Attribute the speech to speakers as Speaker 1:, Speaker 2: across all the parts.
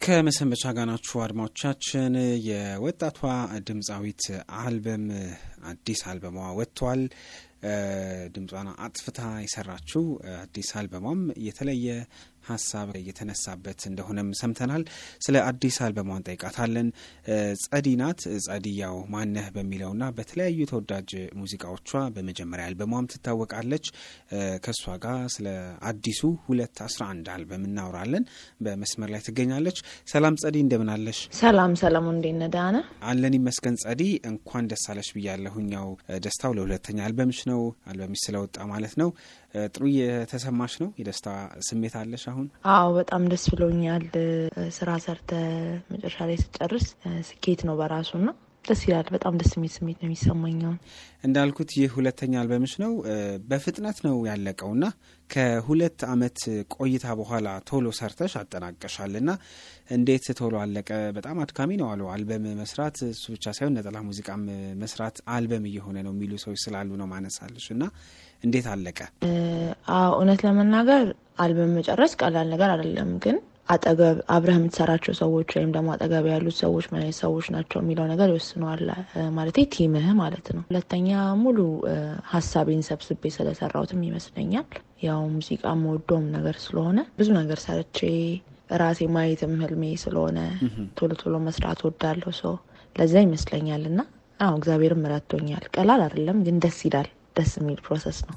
Speaker 1: ከመሰንበቻ ጋር ናችሁ አድማጮቻችን። የወጣቷ ድምፃዊት አልበም አዲስ አልበሟ ወጥቷል። ድምጿን አጥፍታ የሰራችው አዲስ አልበሟም የተለየ ሀሳብ እየተነሳበት እንደሆነም ሰምተናል። ስለ አዲስ አልበሟ እንጠይቃታለን። ጸዲ ናት። ጸዲ ያው ማነህ በሚለውና በተለያዩ ተወዳጅ ሙዚቃዎቿ በመጀመሪያ አልበሟም ትታወቃለች። ከእሷ ጋር ስለ አዲሱ ሁለት አስራ አንድ አልበም እናወራለን። በመስመር ላይ ትገኛለች። ሰላም ጸዲ፣ እንደምን አለሽ?
Speaker 2: ሰላም ሰላም፣ እንዴት ነህ? ደህና ነህ?
Speaker 1: አለን ይመስገን። ጸዲ እንኳን ደስ አለሽ ብያለሁኝ። ያው ደስታው ለሁለተኛ አልበምሽ ነው። አልበምሽ ስለወጣ ማለት ነው። ጥሩ የተሰማሽ ነው? የደስታ ስሜት አለሽ አሁን?
Speaker 2: አዎ በጣም ደስ ብሎኛል። ስራ ሰርተ መጨረሻ ላይ ስጨርስ ስኬት ነው በራሱ ና ደስ ይላል። በጣም ደስ የሚል ስሜት ነው የሚሰማኝ።
Speaker 1: እንዳልኩት ይህ ሁለተኛ አልበምሽ ነው። በፍጥነት ነው ያለቀው ና ከሁለት አመት ቆይታ በኋላ ቶሎ ሰርተሽ አጠናቀሻል ና እንዴት ቶሎ አለቀ? በጣም አድካሚ ነው አሉ አልበም መስራት። እሱ ብቻ ሳይሆን ነጠላ ሙዚቃም መስራት አልበም እየሆነ ነው የሚሉ ሰዎች ስላሉ ነው ማነሳለሽ እና እንዴት አለቀ?
Speaker 2: እውነት ለመናገር አልበም መጨረስ ቀላል ነገር አይደለም። ግን አጠገብ አብረህ የምትሰራቸው ሰዎች ወይም ደግሞ አጠገብ ያሉት ሰዎች ምን አይነት ሰዎች ናቸው የሚለው ነገር ይወስነዋል። ማለት ቲምህ ማለት ነው። ሁለተኛ ሙሉ ሀሳቤን ሰብስቤ ስለሰራሁትም ይመስለኛል። ያው ሙዚቃ መወደውም ነገር ስለሆነ ብዙ ነገር ሰርቼ ራሴ ማየትም ህልሜ ስለሆነ ቶሎ ቶሎ መስራት ወዳለሁ ሰው ለዛ ይመስለኛል። እና አዎ እግዚአብሔርም ረድቶኛል። ቀላል አይደለም፣ ግን ደስ ይላል። ደስ የሚል ፕሮሰስ ነው።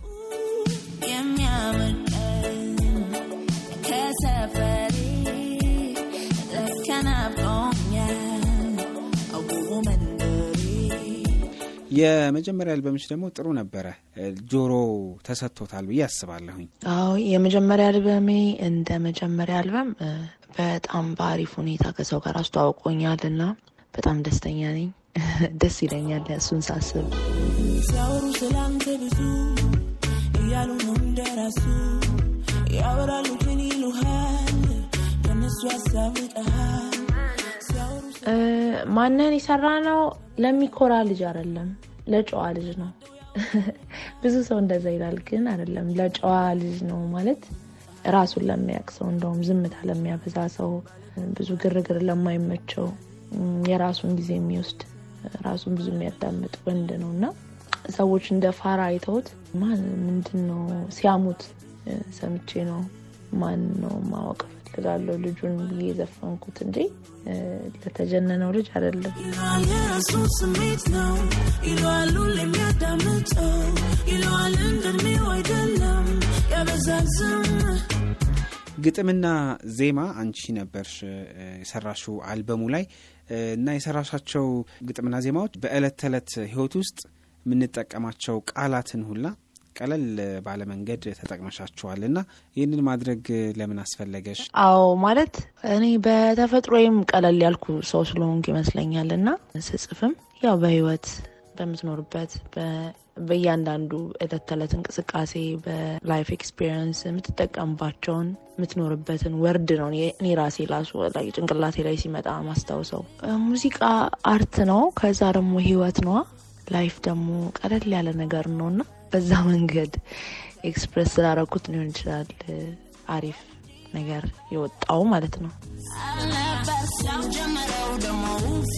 Speaker 1: የመጀመሪያ አልበምሽ ደግሞ ጥሩ ነበረ፣ ጆሮ ተሰጥቶታል ብዬ አስባለሁኝ።
Speaker 2: አዎ የመጀመሪያ አልበሜ እንደ መጀመሪያ አልበም በጣም በአሪፍ ሁኔታ ከሰው ጋር አስተዋውቆኛል እና በጣም ደስተኛ ነኝ። ደስ ይለኛል እሱን ሳስብ።
Speaker 3: ሲያወሩ ስላንተ ብዙ እያሉ ነው እንደራሱ ያወራሉ ግን ይሉሃል ከነሱ ያሳብቀሃል።
Speaker 2: ማንን የሰራ ነው? ለሚኮራ ልጅ አይደለም፣ ለጨዋ ልጅ ነው። ብዙ ሰው እንደዛ ይላል፣ ግን አይደለም። ለጨዋ ልጅ ነው ማለት ራሱን ለሚያውቅ ሰው፣ እንደውም ዝምታ ለሚያበዛ ሰው፣ ብዙ ግርግር ለማይመቸው፣ የራሱን ጊዜ የሚወስድ ራሱን ብዙ የሚያዳምጥ ወንድ ነው እና ሰዎች እንደ ፋራ አይተውት ማን ምንድን ነው ሲያሙት ሰምቼ ነው ማን ነው ማወቅ እፈልጋለሁ ልጁን ብዬ የዘፈንኩት እንጂ ለተጀነነው ልጅ አይደለም።
Speaker 3: ይለዋል የራሱ ስሜት ነው ይለዋል ሁሌ የሚያዳምጠው ይለዋል እንደሚው አይደለም ያበዛል ዝም
Speaker 1: ግጥምና ዜማ አንቺ ነበርሽ የሰራሽው አልበሙ ላይ እና የሰራሻቸው ግጥምና ዜማዎች በዕለት ተዕለት ህይወት ውስጥ የምንጠቀማቸው ቃላትን ሁላ ቀለል ባለ መንገድ ተጠቅመሻቸዋል እና ይህንን ማድረግ ለምን አስፈለገሽ?
Speaker 2: አዎ ማለት እኔ በተፈጥሮዬም ቀለል ያልኩ ሰው ስለሆንኩ ይመስለኛል እና ስጽፍም ያው በህይወት በምትኖርበት በእያንዳንዱ ዕለት ተዕለት እንቅስቃሴ በላይፍ ኤክስፒሪየንስ የምትጠቀምባቸውን የምትኖርበትን ወርድ ነው እኔ ራሴ ላሱ ላይ ጭንቅላቴ ላይ ሲመጣ ማስታውሰው። ሙዚቃ አርት ነው፣ ከዛ ደግሞ ህይወት ነዋ። ላይፍ ደግሞ ቀለል ያለ ነገር ነው እና በዛ መንገድ ኤክስፕሬስ ስላደረኩት ሊሆን ይችላል አሪፍ ነገር የወጣው ማለት ነው።
Speaker 3: አልነበር ሲያጀምረው ደግሞ ውፋ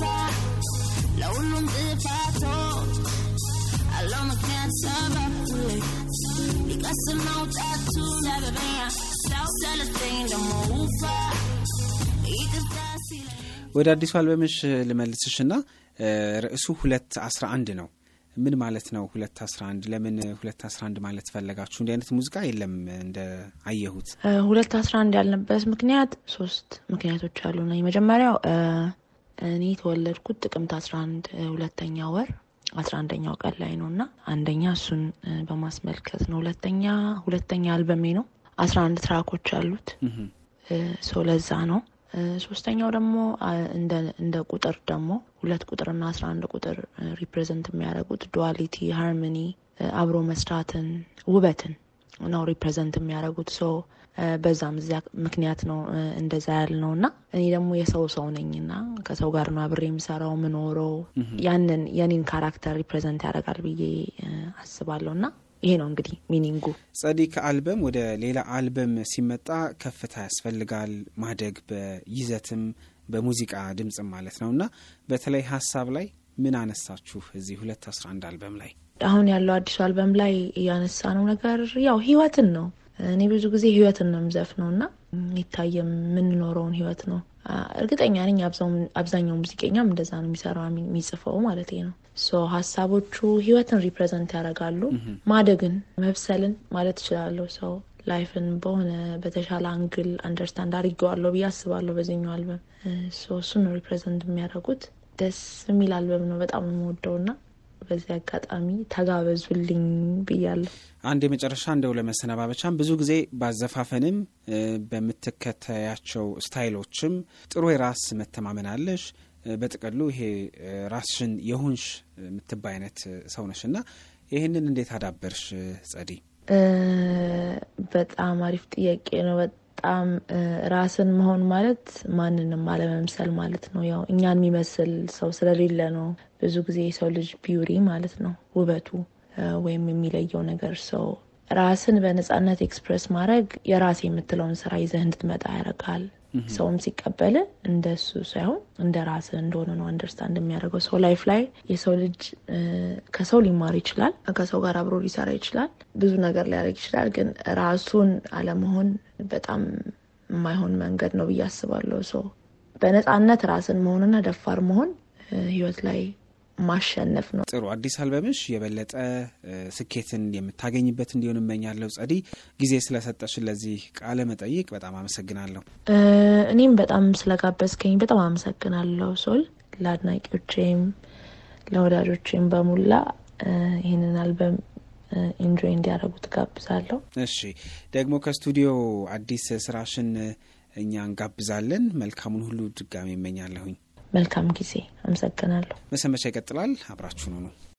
Speaker 3: ለሁሉም ጥፋቶች አለው ምክንያት ሰበብ ሊቀስም መውጣቱ ሰበበኛ ሰው ሰለቸኝ ደግሞ ውፋ ይቅርታ ሲለኝ
Speaker 1: ወደ አዲሱ አልበምሽ ልመልስሽና ርዕሱ ሁለት አስራ አንድ ነው። ምን ማለት ነው ሁለት አስራ አንድ? ለምን ሁለት አስራ አንድ ማለት ፈለጋችሁ? እንዲህ አይነት ሙዚቃ የለም እንደ አየሁት።
Speaker 2: ሁለት አስራ አንድ ያልንበት ምክንያት ሶስት ምክንያቶች አሉና የመጀመሪያው እኔ የተወለድኩት ጥቅምት አስራ አንድ ሁለተኛ ወር አስራ አንደኛው ቀን ላይ ነው እና አንደኛ እሱን በማስመልከት ነው። ሁለተኛ ሁለተኛ አልበሜ ነው። አስራ አንድ ትራኮች አሉት። ሶ ለዛ ነው። ሶስተኛው ደግሞ እንደ ቁጥር ደግሞ ሁለት ቁጥርና አስራ አንድ ቁጥር ሪፕሬዘንት የሚያደርጉት ዱዋሊቲ፣ ሃርሞኒ፣ አብሮ መስራትን፣ ውበትን ነው ሪፕሬዘንት የሚያደርጉት ሶ በዛም እዚያ ምክንያት ነው እንደዛ ያልነው እና እኔ ደግሞ የሰው ሰው ነኝና ከሰው ጋር ነው አብሬ የምሰራው ምኖረው ያንን የኔን ካራክተር ሪፕሬዘንት ያደርጋል ብዬ አስባለሁ እና ይሄ ነው እንግዲህ ሚኒንጉ።
Speaker 1: ጸዲ ከአልበም ወደ ሌላ አልበም ሲመጣ ከፍታ ያስፈልጋል ማደግ በይዘትም በሙዚቃ ድምፅም ማለት ነው እና በተለይ ሀሳብ ላይ ምን አነሳችሁ እዚህ ሁለት አስራ አንድ አልበም ላይ?
Speaker 2: አሁን ያለው አዲሱ አልበም ላይ እያነሳ ነው ነገር ያው ህይወትን ነው። እኔ ብዙ ጊዜ ህይወትን ነው የምዘፍነው እና የሚታየ የምንኖረውን ህይወት ነው። እርግጠኛ ነኝ አብዛኛው ሙዚቀኛም እንደዛ ነው የሚሰራው የሚጽፈው ማለት ነው። ሶ ሀሳቦቹ ህይወትን ሪፕሬዘንት ያደርጋሉ። ማደግን፣ መብሰልን ማለት እችላለሁ። ሰው ላይፍን በሆነ በተሻለ አንግል አንደርስታንድ አድርጌዋለሁ ብዬ አስባለሁ በዚህኛው አልበም። እሱን ነው ሪፕሬዘንት የሚያደርጉት። ደስ የሚል አልበም ነው። በጣም ነው የምወደው ና በዚህ አጋጣሚ ተጋበዙልኝ ብያለሁ።
Speaker 1: አንድ የመጨረሻ እንደው ለመሰነባበቻም ብዙ ጊዜ ባዘፋፈንም በምትከተያቸው ስታይሎችም ጥሩ የራስ መተማመን አለሽ። በጥቅሉ ይሄ ራስሽን የሆንሽ የምትባይ አይነት ሰው ነሽ እና ይህንን እንዴት አዳበርሽ ጸዲ?
Speaker 2: በጣም አሪፍ ጥያቄ ነው። በጣም ራስን መሆን ማለት ማንንም አለመምሰል ማለት ነው። ያው እኛን የሚመስል ሰው ስለሌለ ነው ብዙ ጊዜ የሰው ልጅ ቢዩሪ ማለት ነው ውበቱ ወይም የሚለየው ነገር ሰው ራስን በነጻነት ኤክስፕሬስ ማድረግ የራሴ የምትለውን ስራ ይዘህ እንድትመጣ ያደርጋል። ሰውም ሲቀበል እንደ እሱ ሳይሆን እንደ ራስህ እንደሆነ ነው አንደርስታንድ የሚያደርገው። ሰው ላይፍ ላይ የሰው ልጅ ከሰው ሊማር ይችላል፣ ከሰው ጋር አብሮ ሊሰራ ይችላል፣ ብዙ ነገር ሊያደርግ ይችላል። ግን ራሱን አለመሆን በጣም የማይሆን መንገድ ነው ብዬ አስባለሁ። ሰው በነጻነት ራስን መሆንና ደፋር መሆን ህይወት ላይ ማሸነፍ ነው።
Speaker 1: ጥሩ አዲስ አልበምሽ የበለጠ ስኬትን የምታገኝበት እንዲሆን እመኛለሁ። ጸዲ ጊዜ ስለሰጠሽን ለዚህ ቃለ መጠይቅ በጣም አመሰግናለሁ።
Speaker 2: እኔም በጣም ስለጋበዝከኝ በጣም አመሰግናለሁ ሶል። ለአድናቂዎቼም ለወዳጆቼም በሙላ ይህንን አልበም ኢንጆይ እንዲያደርጉ ትጋብዛለሁ።
Speaker 1: እሺ ደግሞ ከስቱዲዮ አዲስ ስራሽን እኛ እንጋብዛለን። መልካሙን ሁሉ ድጋሚ እመኛለሁኝ።
Speaker 2: መልካም ጊዜ። አመሰግናለሁ።
Speaker 1: መሰንበቻ ይቀጥላል። አብራችሁን ሁኑ።